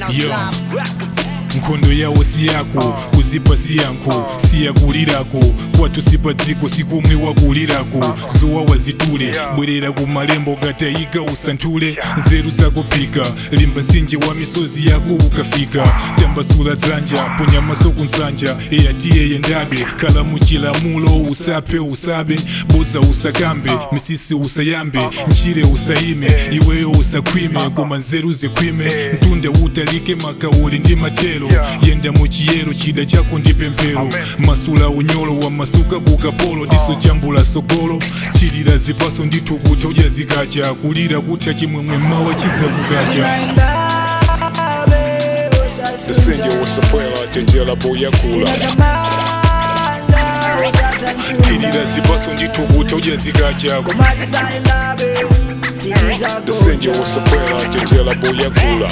Yo. nkhondo yawo si yako kuzipa si yankho siyakulirako kwathu sipadziko sikumwe wakulirako zuwa wazitule bwerera ku malembo gatayika usanthule nzeru zakuphika limba msinje wa misozi yako ukafika tambasula dzanja ponya maso kunsanja eyatiye yendabe kala muchilamulo usaphe usabe buza usakambe misisi usayambe njire usaime iweyo usakhwime koma nzeru zikhwime mtunde utalike makauli ndi matelo yenda muchiyero chida chako ndi pemphero masula unyolo wa masuka ku kapolo diso jambula sogolo chilira zipaso ndithu kuti udya zikacha kulira kutha chimwemwe mawa chidza kukacha Lisenje usapwela chenjela boya kula chilira zipaso ndithu kuti udya zikacha Lisenje usapwela chenjela boya kula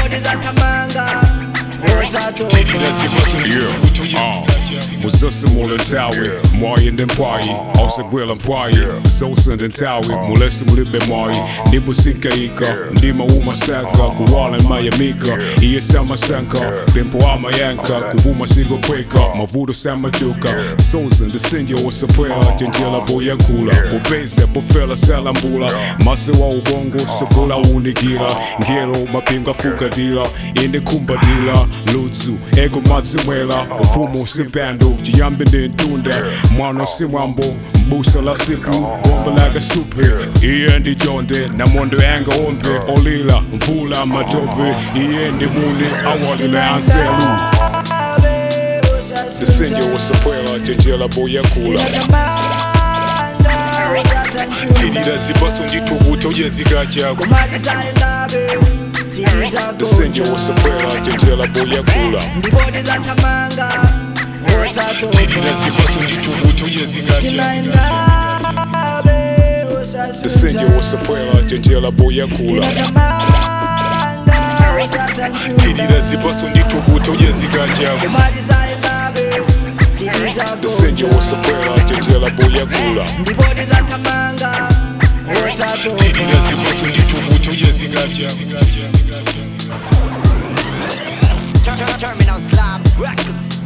chilira zipaso ndithu kuti udya zikacha Muzasi muletawi mwayi ndi mpwayi ausagwela mpwayi zosa ndi nthawi mulesi mulibe mwayi ndibusinkaika ndima umasaka kuwala mayamika iye samasanka pempo amayanka kuvuma sikokweka mavuto samajuka soza ndisinje usapwela chenjela boyankhula popeza pofela salambula mase wa ubongo sokola unikira ngelo mapinga fukatira inde kumbatira ludzu ego matsimwela ufumu simpando chiyambi ndi ntunda mwana simwambo mbusa la sipu gomba laga supe iye ndi chonde namondo yanga ompe olila mvula matope iye ndi mune awalila anselu ndisinje usapwela chenjela boyankula chilira zipaso ndithu kuti udya zikacha ndisinje usapwela chenjela boyankula chilira zipaso ndithu kuti udya zikacha ndisinje usapwela chenjela boyankula chilira zipaso ndithu kuti udya zikacha ndisinje usapwela chenjela boyankula chilira zipaso ndithu kuti udya zikacha Terminal Slab Records.